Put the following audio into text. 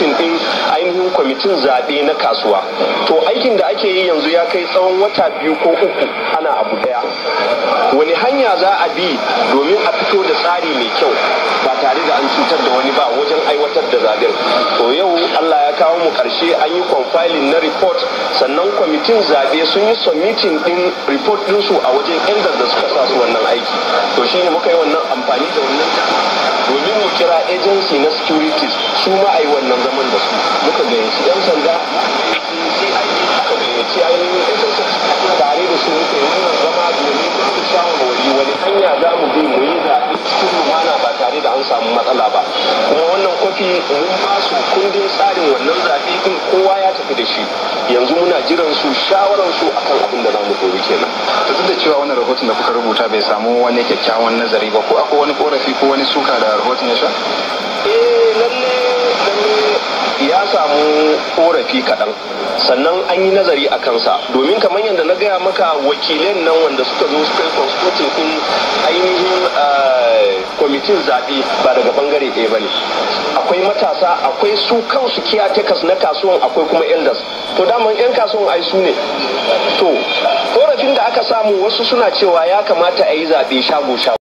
submitting din ainihin kwamitin zaɓe na kasuwa to aikin da ake yi yanzu ya kai tsawon wata biyu ko uku ana abu daya wani hanya za a bi domin a fito da tsari mai kyau ba tare da an cutar da wani ba wajen aiwatar da zaɓen to yau allah ya kawo mu karshe an yi compiling na report sannan kwamitin zaɓe sun yi submitting din report ɗinsu a wajen elders da suka sa su wannan aiki to shine muka yi wannan amfani da wannan domin mu kira agency na securities su ma a yi wannan zaman da su muka gayyaci 'yan sanda muka gayyaci ainihin sss tare da su muka yi wannan zama domin su shawarwari wani hanya za mu bi mu yi zaɓe cikin lumana ba tare da an samu matsala ba kuma wannan kwafi mun ba su kundin tsarin wannan zaɓe din kowa ya tafi da shi yanzu muna jiran su shawaran su akan abin da za mu gobe kenan to duk da cewa wannan rahoton da kuka rubuta bai samu wani kyakkyawan nazari ba ko akwai wani korafi ko wani suka da rahoton ya sha eh lalle lalle ya samu korafi kaɗan sannan an yi nazari a kansa domin kamar yadda na gaya maka wakilan nan wanda suka zo suka yi consulting din ainihin kwamitin zaɓe ba daga bangare ɗaya ba ne akwai matasa akwai su kansu kiyatekas na kasuwan akwai kuma elders to daman 'yan kasuwan ai su ne to korafin da aka samu wasu suna cewa ya kamata a yi zaɓe shago shago